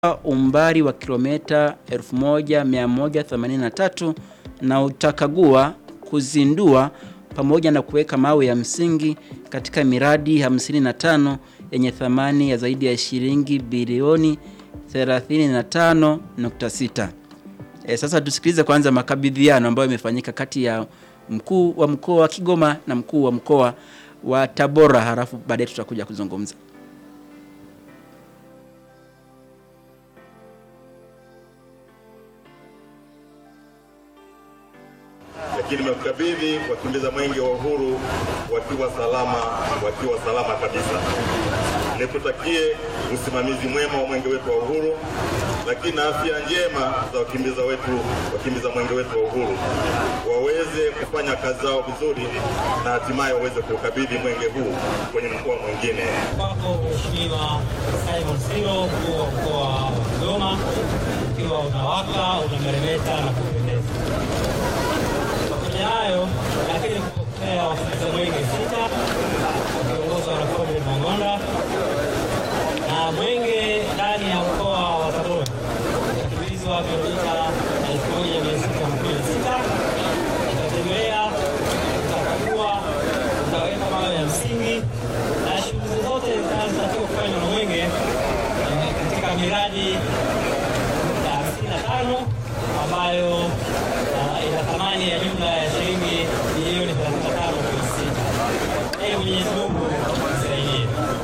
umbali wa kilomita 1183 na utakagua, kuzindua pamoja na kuweka mawe ya msingi katika miradi 55 yenye thamani ya zaidi ya shilingi bilioni 35.6. E, sasa tusikilize kwanza makabidhiano ambayo yamefanyika kati ya mkuu wa mkoa wa Kigoma na mkuu wa mkoa wa Tabora, halafu baadaye tutakuja kuzungumza. lakini nimekukabidhi wakimbiza mwenge wa uhuru wakiwa salama, wakiwa salama kabisa. Nikutakie usimamizi mwema wa mwenge wetu wa uhuru, lakini na afya njema za wakimbiza wetu, wakimbiza mwenge wetu wa uhuru, waweze kufanya kazi zao vizuri na hatimaye waweze kuukabidhi mwenge huu kwenye mkoa mwingine. Kwako Mheshimiwa Simon Siro, mkuu wa mkoa wa Kigoma, ukiwa unawaka unameremeta na kupendeza. Pamoja hayo, lakini kupokea wakimbiza mwenge sita wakiongozwa na Comrade Mang'onda na mwenge ndani ya mkoa wa Tabora utakimbizwa kilomita elfu moja mia sita kumi na sita utatembea, utakagua, utaweka mawe ya msingi na shughuli zote zinazotakiwa kufanywa na mwenge eh, katika miradi ya 55 ambayo ah, ina thamani ya jumla ya shilingi bilioni 35.6. Ee Mwenyezi Mungu